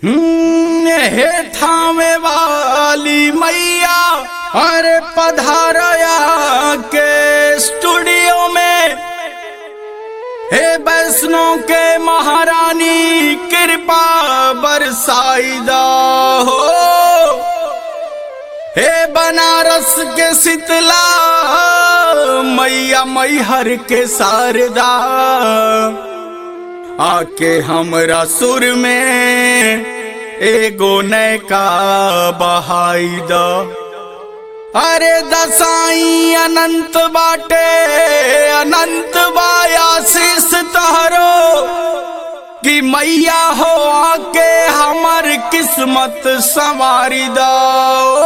हम्म, हे थामे वाली मैया अरे पधारया के स्टूडियो में हे वैष्णो के महारानी कृपा बरसाईदा हो हे बनारस के शीतला मैया मैहर के शारदा आके हमरा सुर में एगो नैका बहाई द अरे दसाई अनंत बाटे अनंत बायाशीष तहरो कि मैया हो आके हमर किस्मत संवारी दो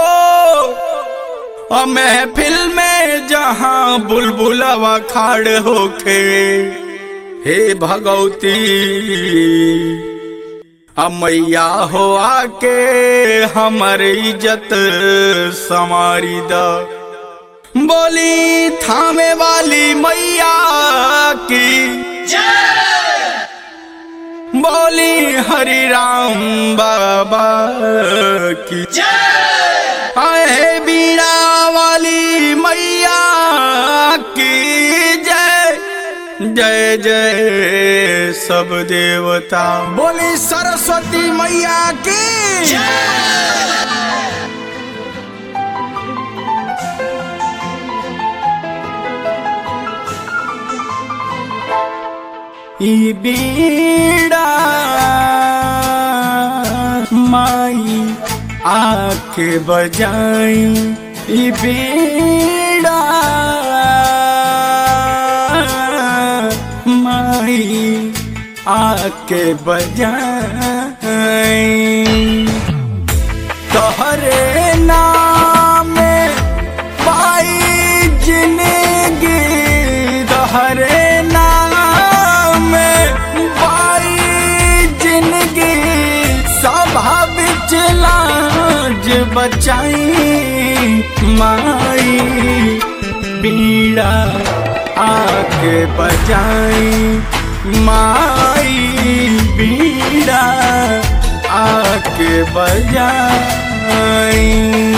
महफिल में जहाँ बुलबुलवा खाड़ होखे हे भगवती अमैया हो आके हमर इज्जत समारी द बोली थामे वाली मैया की बोली हरि राम बाबा की आए बीड़ा वाली मैया की जय जय जय सब देवता बोली सरस्वती मैया की ई बीड़ा माई आके बजाई ई बीड़ा माई आके बजाई तोहरे नाम पाई जिंदगी तोहरे नाम पाई जिंदगी सभा बिच लाज बचाई माई बीड़ा आके बजाई माई बीड़ा आके बजाई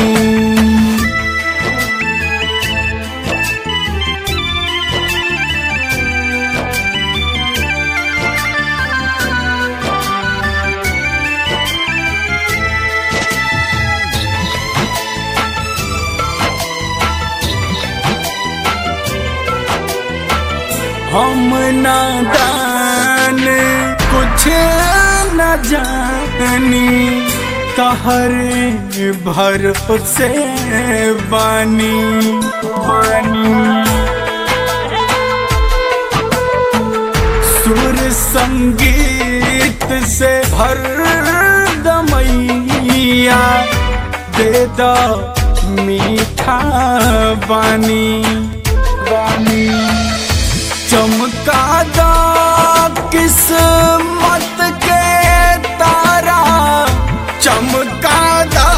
हम नादान कुछ न जानी तहरे भरोसे बानी बानी सुर संगीत से भर दमैया दे द मीठा बानी बानी चमका दा किस्मत के तारा चमका दा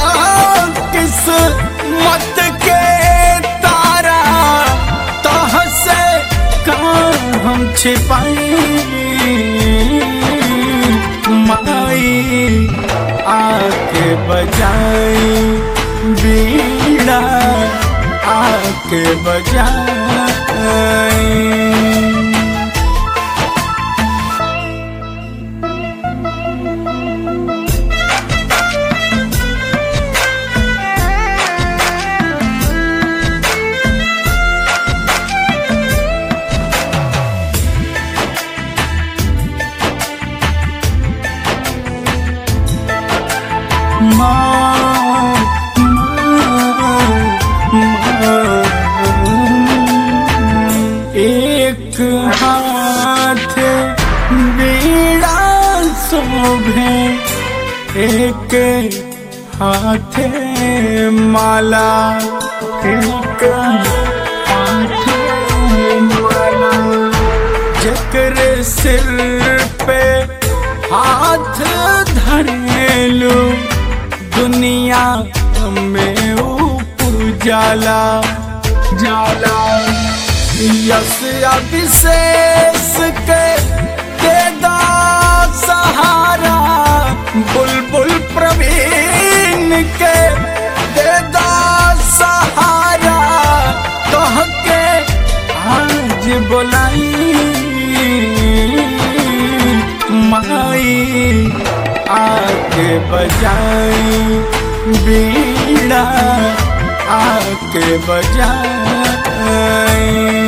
किस्मत के तारा तह से कहाँ हम छिपाई माई आके बजाई बीड़ा आके बजाई माँ, माँ, एक हाथ बीड़ा शोभे एक हाथ माला एक हाथ माला जकर सिर पे हाथ धरेलू दुनिया में उजाला जाला यस अभिशेष के दे दा सहारा बुलबुल प्रवीण के दे दा सहारा कह के आज बोलाई माई आके बजाई बीड़ा आके बजाई